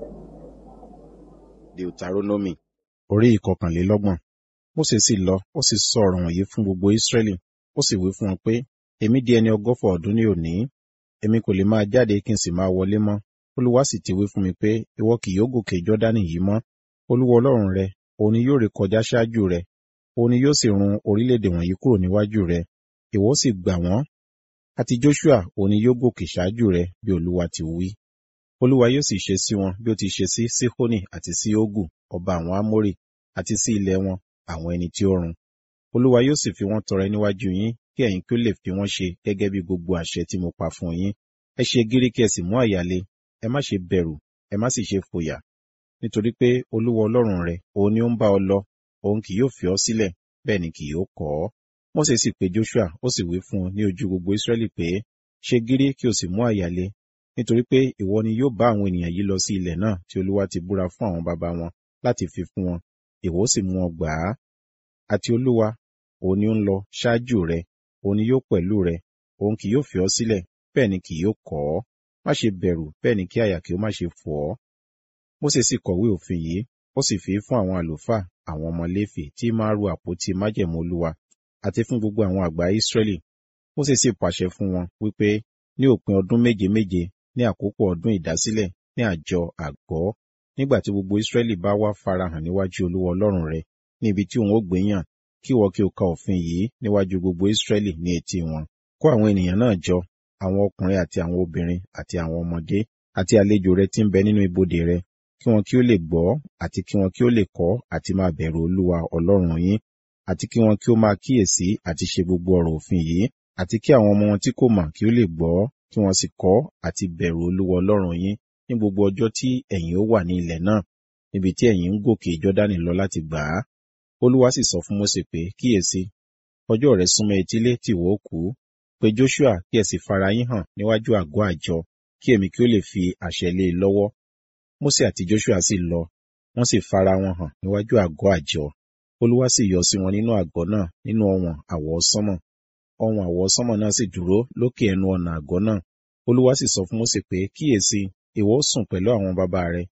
Deuteronomy orí ìkọkànlélọ́gbọ̀n. Mósè sì lọ, ó sì sọ ọ̀rọ̀ wọ̀nyí fún gbogbo Ísírẹ́lì, ó sì wí fún wọn pé, èmi di ẹni ọgọ́fà ọdún ní òní, èmi kò lè máa jáde kí n sì máa wọlé mọ́. Olúwa sì ti wí fún mi pé, ìwọ kì yóò gòkè Jọ́dánì yìí mọ́. Olúwa Ọlọ́run rẹ, òun ni yóò rékọjá ṣáájú rẹ, òun ni yóò sì run orílẹ̀-èdè wọ̀nyí kúrò níwájú rẹ, ìwọ ó sì gbà wọ́n. Àti Joṣua òun ni yóò gòkè ṣáájú rẹ bí Olúwa ti wí. Olúwa yóò sì ṣe sí wọn bí ó ti ṣe sí Síhónì àti sí Ógù, ọba àwọn Ámórì, àti sí ilẹ̀ wọn, àwọn ẹni tí ó run. Olúwa yóò sì fi wọ́n tọrẹ níwájú yín, kí ẹ̀yin kí ó lè fi wọ́n ṣe gẹ́gẹ́ bí gbogbo àṣẹ tí mo pa fún yín. Ẹ ṣe gírí kí ẹ sì mú àyà le, ẹ má ṣe bẹ̀rù, ẹ má sì ṣe fòyà. Nítorí pé Olúwa Ọlọ́run rẹ, òun ni ó ń bá ọ lọ, òun kì yóò fi ọ́ sílẹ̀, bẹ́ẹ̀ ni kì yóò kọ̀ ọ́. Mósè sì pe Joṣua, ó sì wí fún un ní ojú gbogbo Ísírẹ́lì pé, ṣe gírí kí o sì mú àyà le, nítorí pé ìwọ ni yóò bá àwọn ènìyàn yìí lọ sí ilẹ̀ náà tí Olúwa ti búra fún àwọn baba wọn láti fi fún wọn, ìwọ ó sì mú wọn gbà á. Àti Olúwa, òun ni ó ń lọ ṣáájú rẹ, òun ni yóò pẹ̀lú rẹ, òun kì yóò fi ọ́ sílẹ̀, bẹ́ẹ̀ ni kì yóò kọ̀ ọ́. Má ṣe bẹ̀rù, bẹ́ẹ̀ ni kí àyà kí ó má ṣe fò ọ́. Mósè sì kọ̀wé òfin yìí, ó sì fi fún àwọn àlùfáà, àwọn ọmọ Léfì tí máa ru àpótí májẹ̀mú Olúwa, àti fún gbogbo àwọn àgbà Ísírẹ́lì. Mósè sì pàṣẹ fún wọn wípé ní òpin ọdún méje méje ní àkókò ọdún ìdásílẹ̀ ní àjọ àgọ́, nígbà tí gbogbo Ísírẹ́lì bá wá farahàn níwájú Olúwa Ọlọ́run rẹ, ní ibi tí òun ó gbé yàn, kí ìwọ kí o ka òfin yìí níwájú gbogbo Ísírẹ́lì ní etí wọn. Kó àwọn ènìyàn náà jọ, àwọn ọkùnrin àti àwọn obìnrin àti àwọn ọmọdé àti àlejò rẹ tí ń bẹ nínú ibodè rẹ, kí wọn kí ó lè gbọ́ àti kí wọn kí ó lè kọ́ àti máa bẹ̀rù Olúwa Ọlọ́run yín, àti kí wọn kí ó máa kíyèsí àti ṣe gbogbo ọ̀rọ̀ òfin yìí, àti kí àwọn ọmọ wọn tí kò mọ̀ kí ó lè gbọ́, kí wọn sì kọ́ àti bẹ̀rù Olúwa Ọlọ́run yín ní gbogbo ọjọ́ tí ẹ̀yin ó wà ní ilẹ̀ náà, níbi tí ẹ̀yin ń gòkè Jọ́dánì lọ láti gbà á. Olúwa sì sọ fún Mósè pé, kíyèsí, ọjọ́ rẹ̀ súnmọ́ etílé tí ìwọ ó kú. Pe Joṣua kí ẹ sì fara yín hàn níwájú àgọ́ àjọ, kí èmi kí ó lè fi àṣẹ lé e lọ́wọ́. Mósè àti Joṣua sì lọ, wọ́n sì fara wọn hàn níwájú àgọ́ àjọ. Olúwa sì yọ sí wọn nínú àgọ́ náà nínú ọ̀wọ̀n àwọsánmọ̀. Ọ̀wọ̀n àwọsánmọ̀ náà sì dúró lókè ẹnu ọ̀nà àgọ́ náà. Olúwa sì sọ fún Mósè pé, kíyèsí, ìwọ ó sùn pẹ̀lú àwọn baba rẹ,